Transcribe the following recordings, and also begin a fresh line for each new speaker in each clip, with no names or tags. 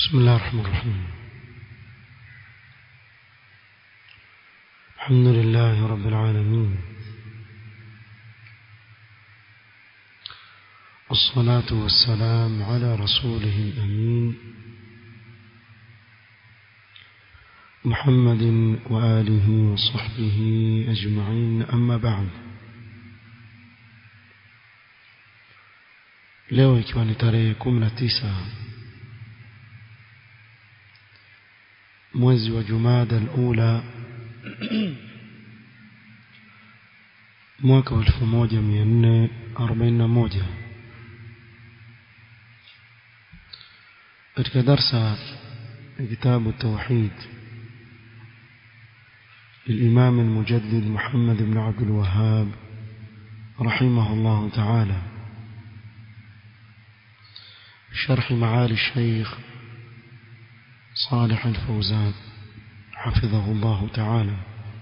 بسم الله الرحمن الرحيم الحمد لله رب العالمين والصلاة والسلام على رسوله الأمين محمد وآله وصحبه أجمعين أما بعد leo ikiwa ni tarehe kumi na tisa mwezi wa jumada alula mwaka wa elfu moja mia nne arobaini na moja katika darsa ya kitabu tauhid للإمام المجدد محمد بن عبد الوهاب رحمه الله تعالى شرح معالي الشيخ صالح الفوزان حفظه الله تعالى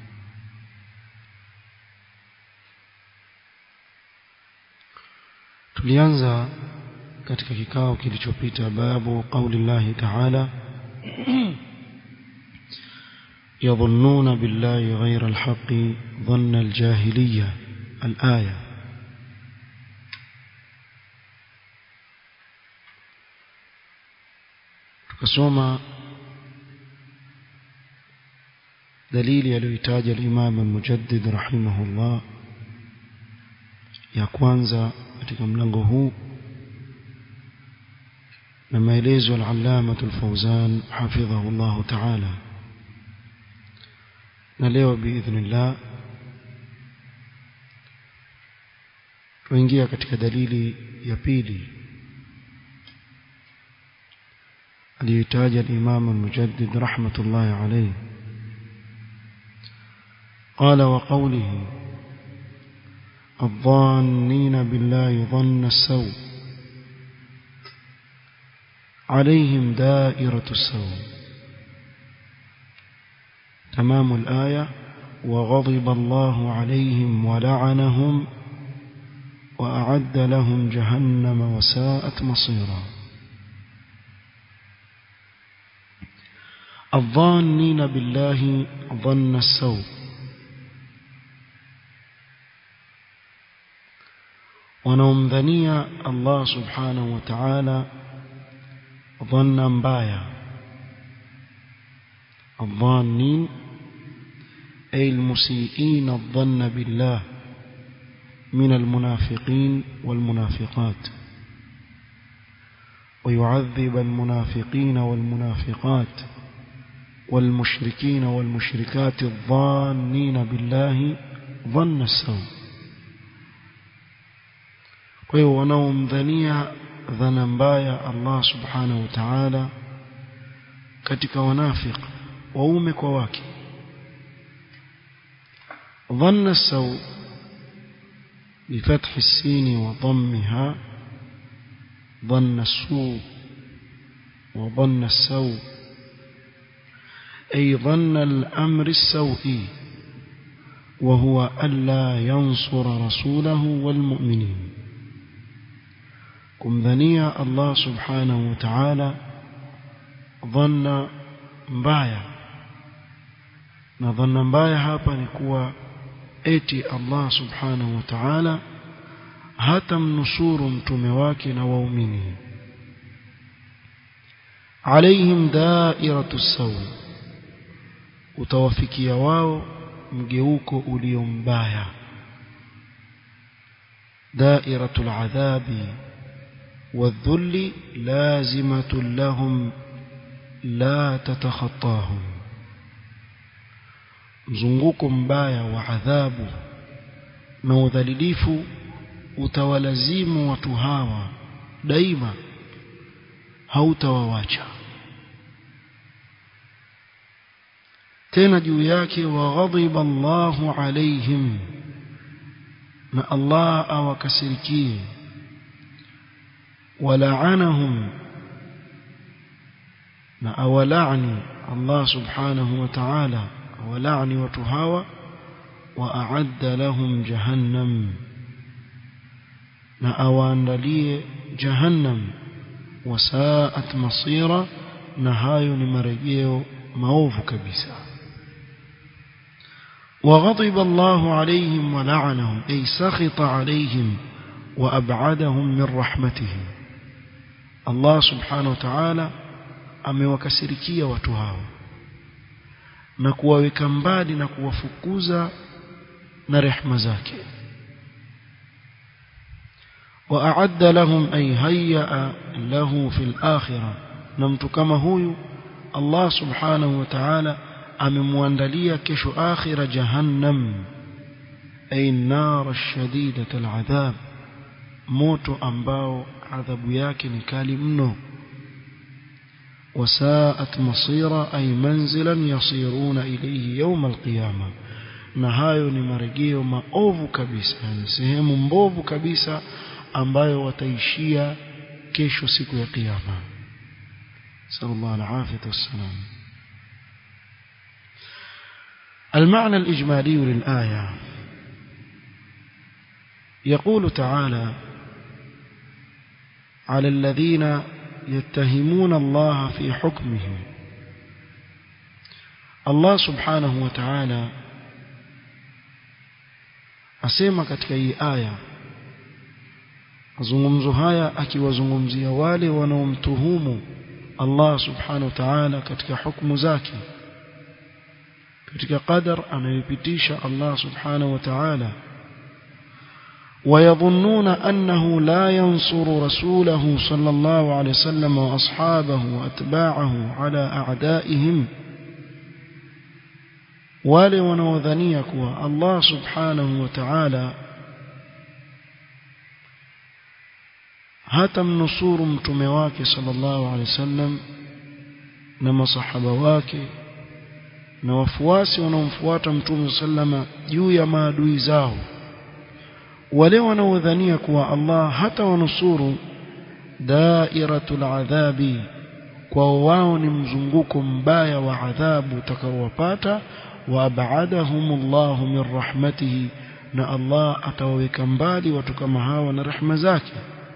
tulianza katika kikao kilichopita babu qauli llahi taala يظنون بالله غير الحق ظن الجاهلية الآية tukasoma dalili aliyoitaja al-Imam al-Mujaddid rahimahullah ya kwanza katika mlango huu na maelezo al-Allama al-Fawzan hafidhahu Allah ta'ala na leo biidhnillah tuingia katika dalili ya pili aliyotaja al-Imam al-Mujaddid rahmatullahi alayhi قال وقوله الظانين بالله ظن السوء عليهم دائرة السوء تمام الآية وغضب الله عليهم ولعنهم وأعد لهم جهنم وساءت مصيرا الظانين بالله ظن السوء wanaomdhania Allah subhanahu wa ta'ala dhanna mbaya الظانين أي المسيئين الظن بالله من المنافقين والمنافقات ويعذب المنافقين والمنافقات والمشركين والمشركات الظانين بالله ظن السوء kwa hiyo wanaomdhania dhana mbaya Allah subhanahu wa ta'ala katika wanafiq waume kwa wake dhanna saw بفتح السين وضمها ظن السوء وظن السوء أي ظن الأمر السوء وهو ألا ينصر رسوله والمؤمنين kumdhania Allah subhanahu wa ta'ala dhanna mbaya na dhanna mbaya hapa ni kuwa eti Allah subhanahu wa ta'ala hata mnusuru mtume wake na waumini alaihim dairatu sawi utawafikia wao mgeuko ulio mbaya dairatul adhabi والذل لازمة لهم لا تتخطاهم mzunguko mbaya wa adhabu na udhalilifu utawalazimu watu hawa daima hautawawacha tena juu yake waghadhiba Allahu alaihim na Allah awakasirikie ولعنهم na awalani Allah subhanahu wa ta'ala awalani watu hawa wa a'adda lahum jahannam na awaandalie jahannam wasaat masira na hayo ni marejeo maovu kabisa وغضب الله عليهم ولعنهم أي سخط عليهم وأبعدهم من رحمته الله سبحانه وتعالى amewakasirikia watu hao na kuwaweka mbali na kuwafukuza na rehema zake وأعد لهم أي هيأ له في الآخرة نمت كما هو الله سبحانه وتعالى amemwandalia kesho akhira jahannam ay nar shadidat al'adhab moto ambao adhabu yake ni kali mno wasaat masira ay manzilan yasiruna ilayhi yawm alqiyama na hayo ni marejeo maovu kabisa ni sehemu mbovu kabisa ambayo wataishia kesho siku ya kiyama sallallahu alaihi wasallam المعنى الإجمالي للآية يقول تعالى على الذين يتهمون الله في حكمه الله سبحانه وتعالى asema katika hii aya mazungumzo haya akiwazungumzia wale wanaomtuhumu Allah subhanahu wa ta'ala katika hukumu zake katika qadar anayopitisha Allah subhanahu wa ta'ala ويظنون أنه لا ينصر رسوله صلى الله عليه وسلم وأصحابه وأتباعه على أعدائهم wale wanaodhania kuwa Allah subhanahu wa ta'ala hata mnusuru mtume wake sallallahu alaihi wasallam na masahaba wake na wafuasi wanaomfuata mtume sallama juu ya maadui zao wale wanaodhania kuwa Allah hata wanusuru dairatul adhabi kwa wao ni mzunguko mbaya wa adhabu utakaowapata wa abadahumullahu min rahmatihi na Allah atawaweka mbali watu kama hawa na rehema zake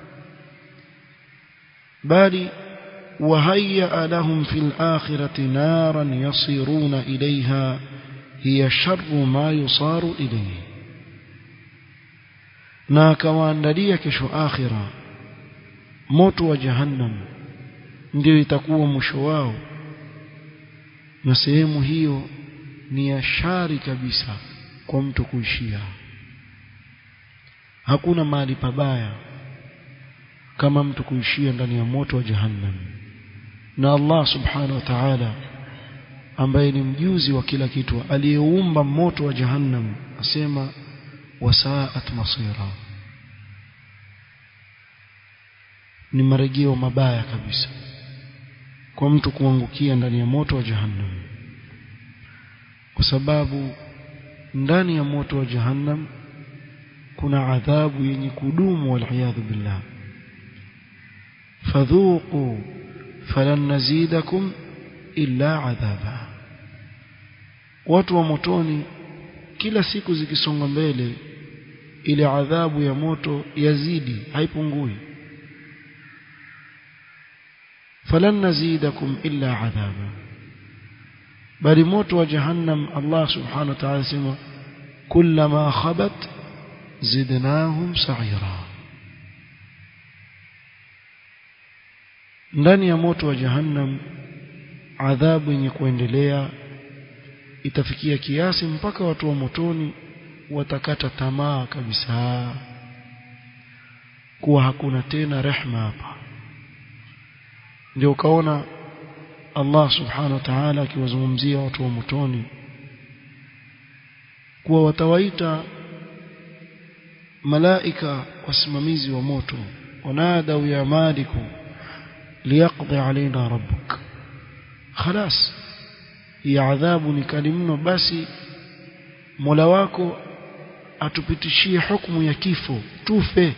bali وهيأ لهم في الآخرة نارا يصيرون إليها هي شر ما يصار إليه na akawaandalia kesho akhira moto wa jahannam ndio itakuwa mwisho wao na sehemu hiyo ni ya shari kabisa kwa mtu kuishia hakuna mahali pabaya kama mtu kuishia ndani ya moto wa jahannam na Allah subhanahu wa ta'ala ambaye ni mjuzi wa kila kitu aliyeumba moto wa jahannam asema wasaat masira ni marejeo mabaya kabisa kwa mtu kuangukia ndani ya moto wa jahannam kwa sababu ndani ya moto wa jahannam kuna adhabu yenye kudumu waliyadhu billah fadhuqu falan nazidakum illa adhaba watu wa motoni kila siku zikisonga mbele ile adhabu ya moto yazidi haipungui falan nazidakum illa adhaba bali moto wa jahannam Allah subhanahu wa ta'ala sema kullama khabat zidnahum sa'ira ndani ya moto wa jahannam adhabu yenye kuendelea itafikia kiasi mpaka watu wa motoni watakata tamaa kabisa kuwa hakuna tena rehma hapa ndio ukaona Allah subhanahu wa ta'ala akiwazungumzia watu wa motoni kuwa watawaita malaika wasimamizi wa moto wanadau ya maliku liyaqdi alaina rabbuk خلاص hii adhabu ni kali mno basi Mola wako atupitishie hukumu ya kifo tufe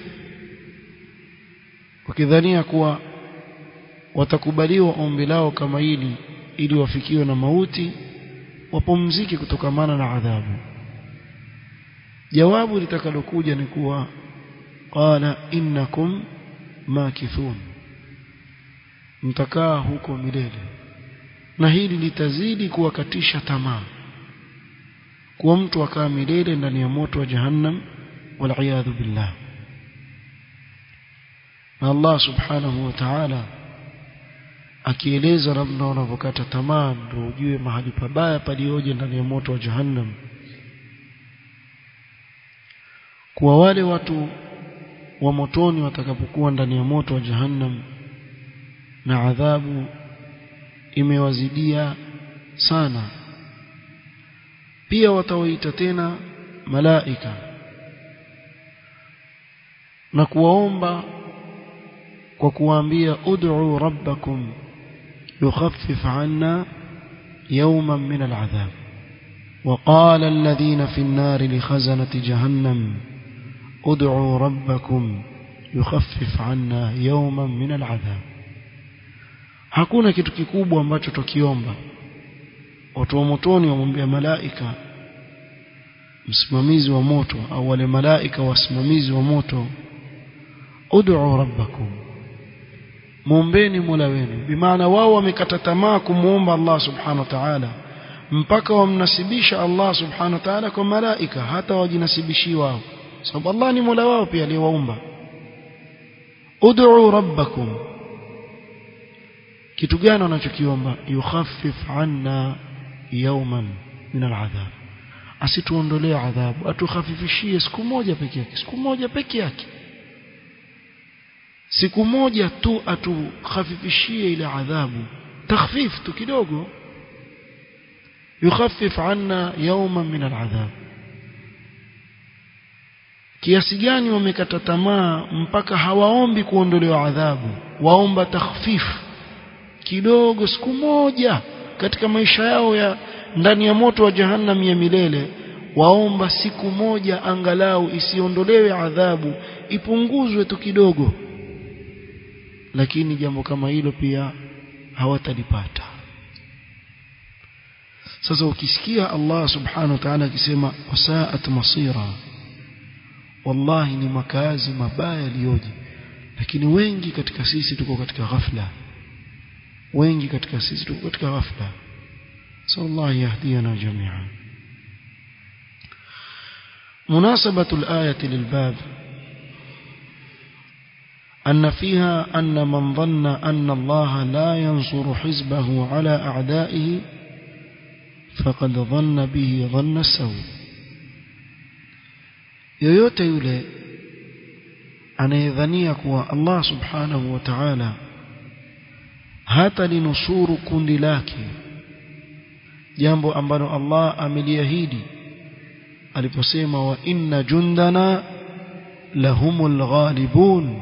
wakidhania kuwa watakubaliwa ombi lao kama hili ili wafikiwe na mauti wapumzike kutokamana na adhabu jawabu litakalokuja ni kuwa qala innakum makithun mtakaa huko milele na hili litazidi kuwakatisha tamaa kuwa mtu akaa milele ndani ya moto wa jahannam wal billah na Allah subhanahu wa ta'ala akieleza namna wanavyokata tamaa ndio ujue mahali pabaya palioje ndani ya moto wa jahannam kuwa wale watu wa motoni watakapokuwa ndani ya moto wa jahannam na adhabu imewazidia sana pia watawaita tena malaika na kuwaomba kwa kuwaambia ud'u rabbakum yukhaffif 'anna yawman min al'adhab وقال الذين في النار لخزنة جهنم ادعوا ربكم يخفف عنا يوما من العذاب hakuna kitu kikubwa ambacho tukiomba watu wa motoni wamwambia malaika msimamizi wa moto au wale malaika wasimamizi wa moto ud'u rabbakum muombeni mola wenu bimaana wao wamekata tamaa kumuomba Allah subhanahu wa ta'ala mpaka wamnasibisha Allah subhanahu wa ta'ala kwa malaika hata wajinasibishi wao sababu Allah ni mola wao pia aliyewaumba ud'u rabbakum kitu gani wanachokiomba yukhaffif anna yawman min al'adhab asituondolee adhabu atukhafifishie siku moja peke yake siku moja peke yake siku moja tu atukhafifishie ile adhabu takhfif tu kidogo yukhaffif anna yawman min al'adhab kiasi gani wamekata tamaa mpaka hawaombi kuondolewa adhabu waomba takhfif kidogo siku moja katika maisha yao ya ndani ya moto wa jahannam ya milele waomba siku moja angalau isiondolewe adhabu ipunguzwe tu kidogo lakini jambo kama hilo pia hawatalipata sasa ukisikia Allah subhanahu wa ta'ala akisema wasaat masira wallahi ni makazi mabaya yaliyoje lakini wengi katika sisi tuko katika ghafla wengi katika sisi tuko katika ghafla sallallahu yahdina jami'an مناسبة الآية للباب أن فيها أن من ظن أن الله لا ينصر حزبه على أعدائه فقد ظن به ظن السوء yoyote yule anayedhania kuwa Allah subhanahu wa ta'ala hata linusuru kundi lake jambo ambalo Allah ameliahidi aliposema wa inna jundana lahumul ghalibun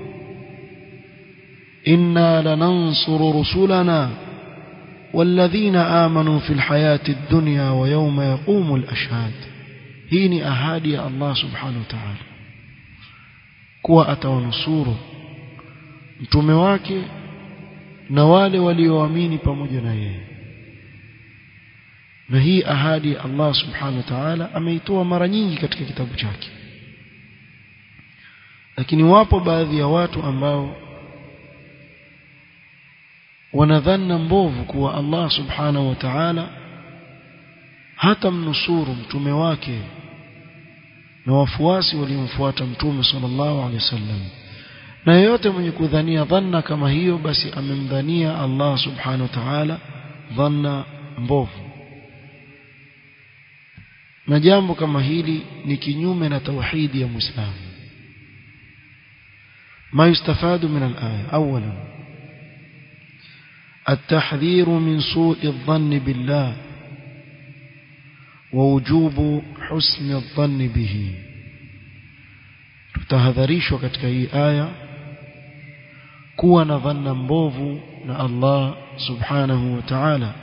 inna lanansuru rusulana والذين آمنوا في الحياة الدنيا ويوم يقوم الأشهاد hii ni ahadi ya Allah subhanahu wa ta'ala kuwa atawanusuru mtume wake na wale walioamini pamoja na yeye na hii ahadi ya Allah subhanahu wa ta'ala ameitoa mara nyingi katika kitabu chake lakini wapo baadhi ya watu ambao wanadhana mbovu kuwa Allah subhanahu wa ta'ala hata mnusuru mtume wake na wafuasi waliomfuata mtume sallallahu alaihi wasallam na yeyote mwenye kudhania dhanna kama hiyo basi amemdhania Allah subhanahu wa ta'ala dhanna mbovu na jambo kama hili ni kinyume na tauhidi ya muislamu ما يستفاد من الآية أولا التحذير من سوء الظن بالله ووجوب حسن الظن به tutahadharishwa katika hii aya kuwa na dhanna mbovu na Allah subhanahu wa ta'ala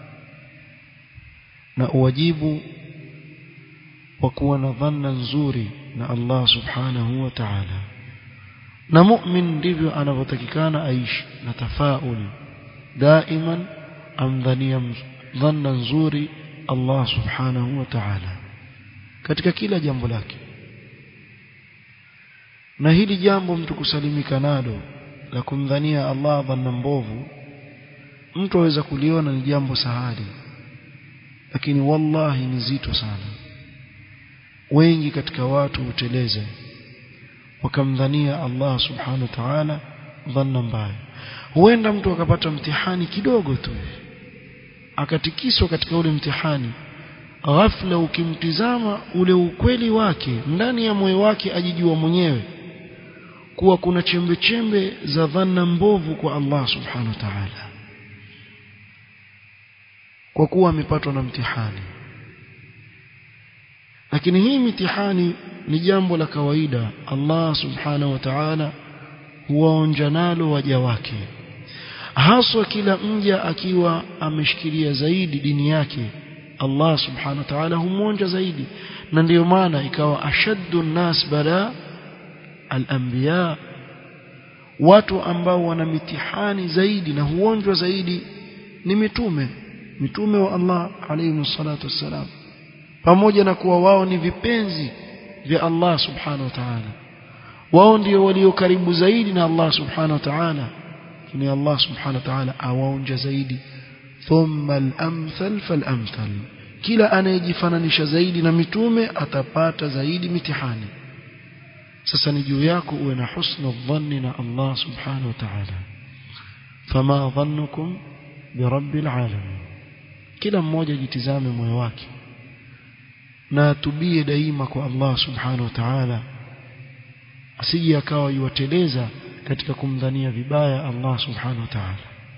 na uwajibu wa kuwa na dhanna nzuri na Allah subhanahu wa ta'ala na mu'min ndivyo anavyotakikana aishi na tafaul daiman amdhania dhanna nzuri Allah subhanahu wa ta'ala katika kila jambo lake na hili jambo mtu kusalimika nalo la kumdhania Allah dhanna mbovu mtu aweza kuliona ni jambo sahali lakini wallahi ni zito sana wengi katika watu huteleza wakamdhania Allah subhanahu wa ta'ala dhanna mbaya huenda mtu akapata mtihani kidogo tu akatikiswa katika ule mtihani ghafla ukimtizama ule ukweli wake ndani ya moyo wake ajijua mwenyewe kuwa kuna chembe chembe za dhanna mbovu kwa Allah subhanahu wa ta'ala kwa kuwa amepatwa na mtihani lakini hii mitihani ni jambo la kawaida Allah subhanahu wa ta'ala huwaonja nalo waja wake haswa kila mja akiwa ameshikilia zaidi dini yake Allah subhanahu wa ta'ala humwonja zaidi na ndiyo maana ikawa ashaddu nas bala al-anbiya watu ambao wana mitihani zaidi na huonjwa zaidi ni mitume mitume wa Allah alayhi salatu wassalam pamoja na kuwa wao ni vipenzi vya Allah subhanahu wa ta'ala wao ndio walio karibu zaidi na Allah subhanahu wa ta'ala ni Allah subhanahu wa ta'ala awaonja zaidi thumma al-amthal fal-amthal kila anayejifananisha zaidi na mitume atapata zaidi mitihani sasa ni juu yako uwe na husnu dhanni na Allah subhanahu wa ta'ala fama dhannukum birabbil alamin kila mmoja jitizame moyo wake na atubie daima kwa Allah subhanahu wa ta'ala asije akawa yuwateleza katika kumdhania vibaya Allah subhanahu wa ta'ala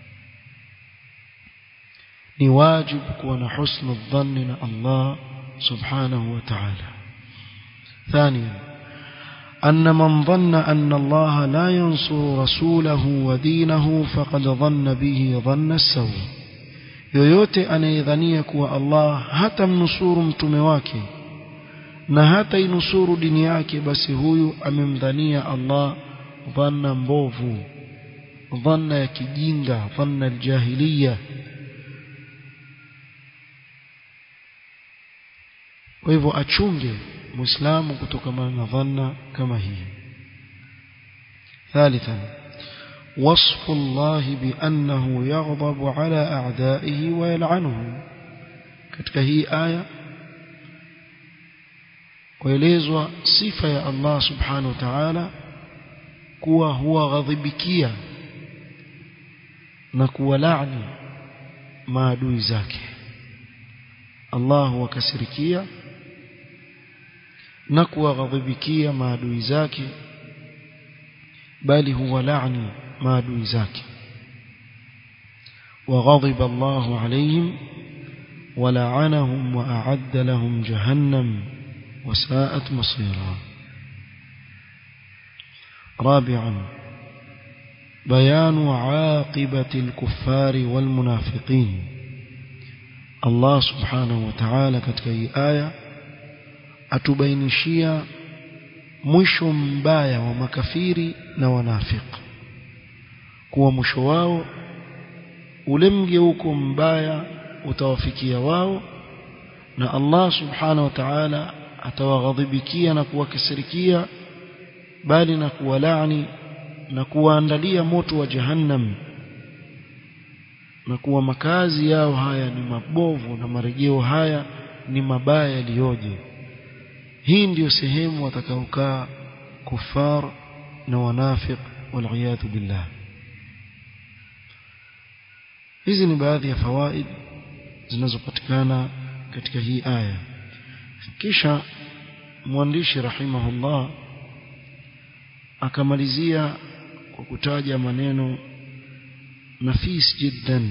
ni wajibu kuwa na husnu dhanni na Allah subhanahu wa ta'ala ثانيا أن من ظن أن الله لا ينصر رسوله ودينه فقد ظن به ظن السوء yoyote anayedhania kuwa Allah hatamnusuru mtume wake na hata inusuru dini yake basi huyu amemdhania Allah dhanna mbovu dhanna ya kijinga dhanna aljahiliya kwa hivyo achunge muislamu kutokana na dhanna kama hii ثالثا وصف الله بأنه يغضب على أعدائه ويلعنهم katika hii aya kuelezwa sifa ya Allah subhanahu wa ta'ala kuwa huwa ghadhibikia na kuwalaani maadui zake Allah huwakasirikia na kuwaghadhibikia maadui zake bali huwa laani maadui zake وغضب الله عليهم ولعنهم وأعد لهم جهنم وساءت مصيرا رابعا بيان عاقبة الكفار والمنافقين الله سبحانه وتعالى katika hii aya atubainishia mwisho mbaya wa makafiri na wanafiki kuwa mwisho wao ule mgeuko mbaya utawafikia wao na Allah subhanahu wa ta'ala atawaghadhibikia na kuwakasirikia bali na kuwalaani na kuwaandalia moto wa jahannam na kuwa makazi yao haya ni mabovu na marejeo haya ni mabaya yaliyoje hii ndiyo sehemu watakaokaa kufar na wanafiq waliyadhu billah hizi ni baadhi ya fawaid zinazopatikana katika hii aya kisha mwandishi rahimahullah akamalizia kwa kutaja maneno nafis jiddan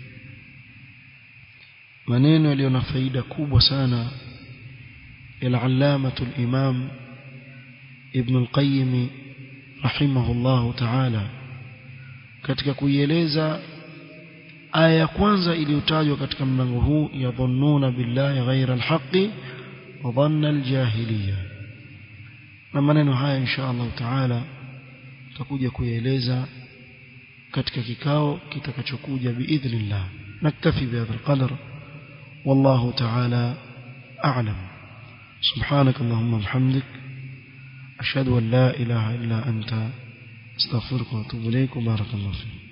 maneno yaliyo na faida kubwa sana العلامة الإمام ابن القيم رحمه الله تعالى katika kuieleza aya ya kwanza iliyotajwa katika mlango huu yadhunnuna billahi ghaira alhaqi wa dhanna aljahiliya na maneno haya insha Allah taala tutakuja kuyaeleza katika kikao kitakachokuja biidhnillah naktafi bihadha alqadar wallahu taala a'lam سبحانك اللهم وبحمدك أشهد أن لا إله إلا أنت استغفرك وأتوب إليك وبارك الله فيك